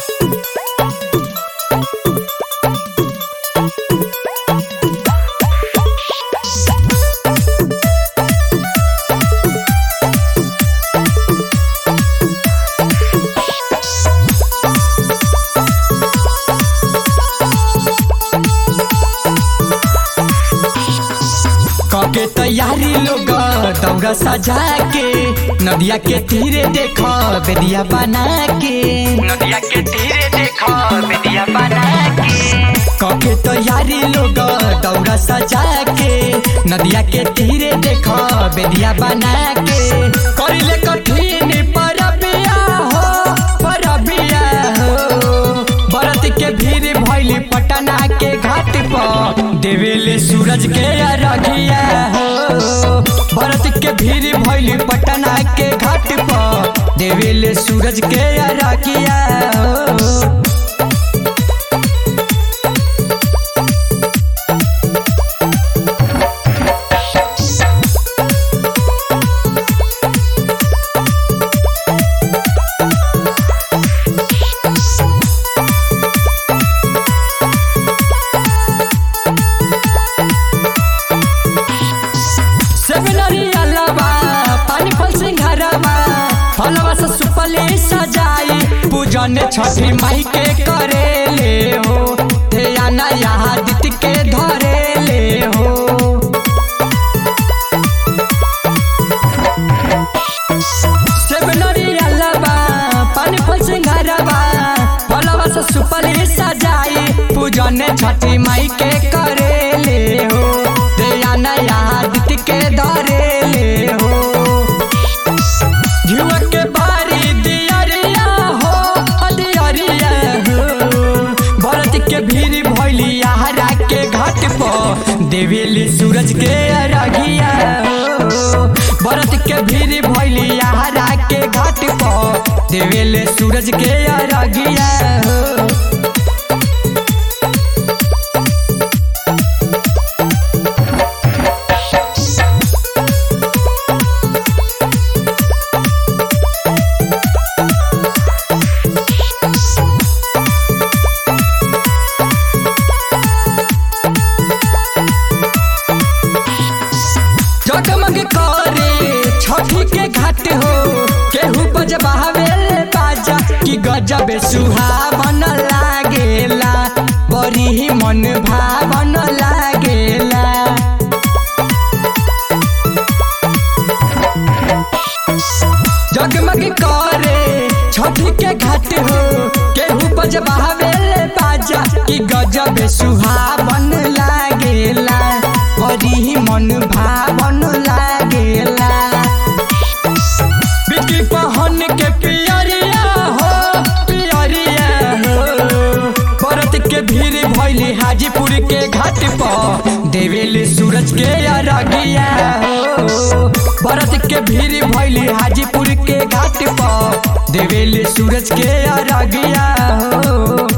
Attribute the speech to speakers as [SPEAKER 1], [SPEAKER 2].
[SPEAKER 1] कके तैयारी लोग दौड़ा सजा के नदिया के तीरे देखो बेदिया बना के
[SPEAKER 2] नदिया के तीरे देखो बेदिया बना के
[SPEAKER 1] कके तैयारी लोग दौड़ा सजा के नदिया के तीरे देखो बेदिया बना के करिले कठिन परबिया हो परबिया हो बरत के भीड़ भइली पटना के घाट पर देवेले सूरज के अरघिया हो बरत के भीड़ भइली पटना के घाट पर देवेले सूरज के अरघिया हो सेमिनरी अलावा पानी फल सिंघारवा फलवा से सुपले सजाई पूजन छठी माई के करे ले हो ध्याना यहाँ दित के धरे ले हो सेमिनरी अलावा पानी फल सिंघारवा फलवा से सुपले सजाई पूजन छठी माई के करे ले हो ध्याना यहाँ दित के धरे ले हो जुआ के बारी दियरिया हो दियरिया हो भरत के भीड़ भइली यारा के घाट पर देवेली सूरज के अरघिया हो भरत के भीड़ भइली यारा के घाट पर देवेले सूरज के अरघिया हो जगमग करे छठी के घाट हो केहू बजबावे बाजा कि गजब सुहावन लागेला बड़ी ही मन भावन लागेला जगमग करे छठी के घाट हो केहू बजबावे बाजा कि गजब सुहावन लागेला बड़ी ही मन भावन लागेला बिकी पहन के पियरिया हो पियरिया हो भरत के भीड़ भइली हाजीपुर के घाट पर देवेल सूरज के अरगिया हो भरत के भीड़ भइली हाजीपुर के घाट पर देवेल सूरज के अरगिया हो